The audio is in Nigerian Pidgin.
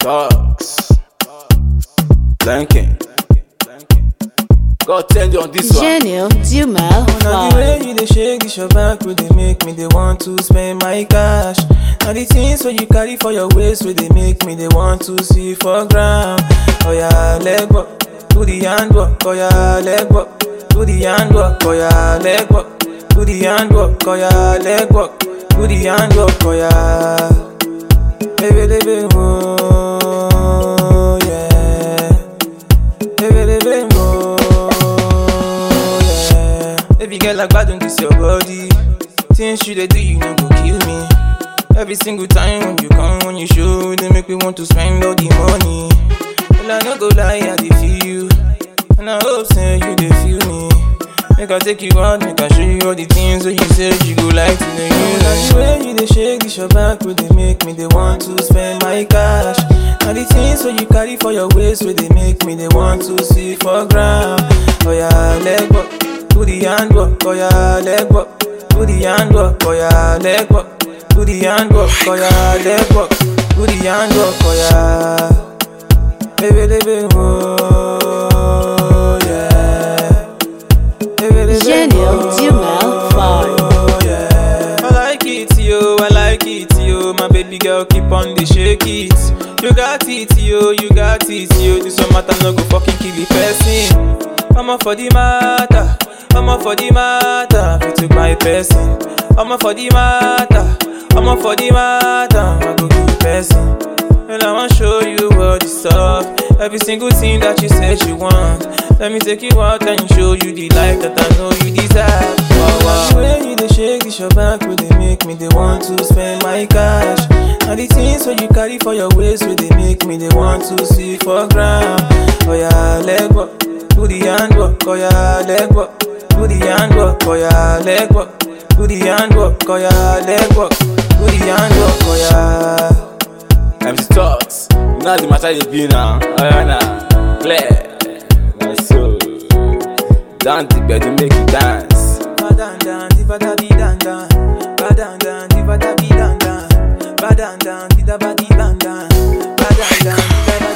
Talks. Blanking. God tell you on this one. Gênio Dumas Now the Vibe. way you dey shake this your back, will they make me they want to spend my cash. Now the things where you carry for your waist, will they make me they want to see for ground. Oh yeah, leg work, do the handwork. Oh yeah, leg work, do the handwork. Oh yeah, leg work, do the handwork. Oh yeah, leg work, do the handwork. Oh yeah, baby, baby, oh yeah. Baby, baby, oh, yeah. Baby girl, like bad on this your body. Things you they do, you know go kill me. Every single time when you come, when you show, they make me want to spend all the money. Well, I no go lie, I dey feel you, and I hope say you dey feel me. Make I take you out, make I show you all the things that you said you go like to the use. The way you dey shake this your back, will they make me they want to spend my cash. Now the things that you carry for your waist, will they make me they want to see for ground. Oh yeah, leg work, do the handwork. Oh yeah, leg work, do the handwork. Oh yeah, leg work, do the handwork. Oh yeah, leg work, do the handwork. Oh yeah, baby, baby, oh yeah. Gênio Dumas Vibe. Oh, yeah. I like it, yo, I like it, yo. My baby girl keep on the shake it. You got it, yo, you got it, yo. This one matter no go fucking kill the person. I'm up for the matter, I'm up for the matter. If you took my person, I'm up for the matter, I'm up for the matter. I go kill the person. And I wanna show you all the stuff. Every single thing that you said you want. Let me take you out and show you the life that I know you deserve. Wow, wow. The way you dey shake this your back, will they make me they want to spend my cash. Now the things that you carry for your waist, will they make me they want to see for ground. Oh yeah, leg work, do the handwork. Oh yeah, leg work, do the handwork. Oh yeah, leg work, do the handwork. Oh yeah, leg work, do the handwork. Oh yeah. MC Talks. You know the matter you be now. Ayana. Clear. My soul. Down the bed, you make you dance. Badan dan, di bada di dan dan. Badan dan, di bada di dan dan. Badan dan, di da ba di dan dan. Badan dan, di da ba